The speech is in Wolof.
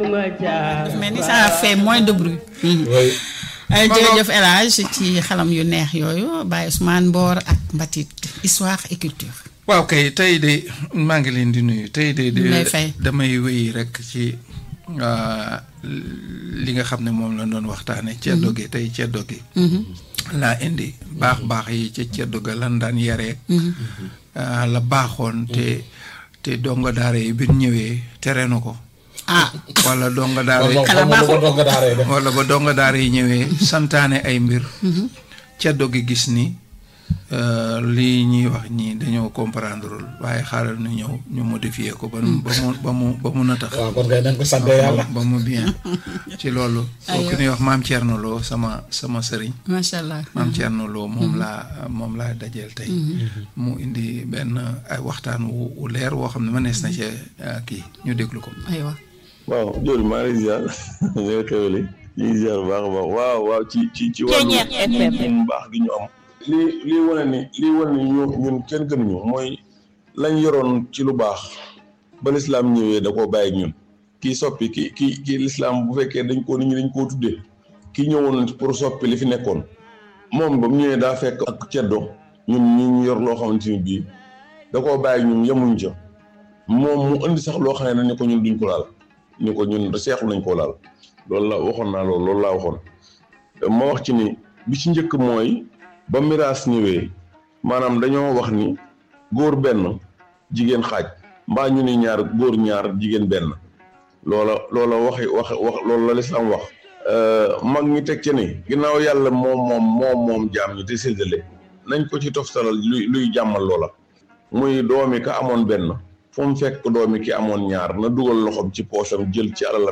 dafa mel ni ça fait moins de bruit. oui. ay jërëjëf El Hadj ci xalam yu neex yooyu Baye Ousmane Mboor ak Mbatit histoire et culture. waaw kay tey de maa ngi leen di nuyu tey de. ñu lay fay damay wéy rek ci li nga xam ne moom la doon waxtaane ceddo gi tey ceddo gi. laa indi baax baax yi ca ceddo ga lan daan yaree. la baaxoon te te donga daara yi bi ñëwee tere na ko. ah wala donga daara yi Kala baaxul. donga daara yi def. wala ba donga daara yi ñëwee santaane ay mbir. ceddo gi gis ni euh, lii ñuy wax ñii dañoo comprendreul waaye xaaral nu ñëw ñu modifier ko ba mu ba mu ba mu ba mu natax waaw kon kay nañ ko sante yàlla. ba mu bien ci loolu. soo ku ñuy wax maam Thierno Lo sama sama sëriñ. macha allah. maam Thierno Lo moom laa moom laa dajeel tey. mu indi benn ay waxtaan wu wu leer woo xam ne mënees na ci kii ñu déglu ko. aywa. waaw Diop maa ngi lay ziar ñooy xewli ñu ngi ziar bu baax a baax waaw waaw ci ci ci wàllu ñun baax gi ñu am lii lii wane ni lii wane ni ñu ñun kenn gën ñu mooy lañ yoroon ci lu baax ba lislaam ñëwee da koo bàyyi ak ñun kii soppi ki ki kii lislaam bu fekkee dañ ko nit ñi dañ koo tuddee kii ñëwoon pour soppi li fi nekkoon moom ba mu ñëwee daa fekk ak ceddo ñun ñu ñu yor loo xamante ni bii da koo bàyyi ak ñun yemuñ ca moom mu indi sax loo xam ne ni ko ñun duñ ko laal ni ko ñun seexlu nañ koo laal loolu la waxoon naa loolu loolu laa waxoon ma wax ci ni bi ci njëkk mooy ba miraas ñëwee maanaam dañoo wax ni góor benn jigéen xaaj mbaa ñu ni ñaar góor ñaar jigéen benn loola loola waxi wax wax loolu la lislaam wax mag ñi teg ci ni ginnaaw yàlla moom moom moom moom jaam ñi te séddale nañ ko ci toftalal luy luy jàmmal loola muy doomi ka amoon benn fu mu fekk doomi ki amoon ñaar na dugal loxoom ci poosam jël ci alalam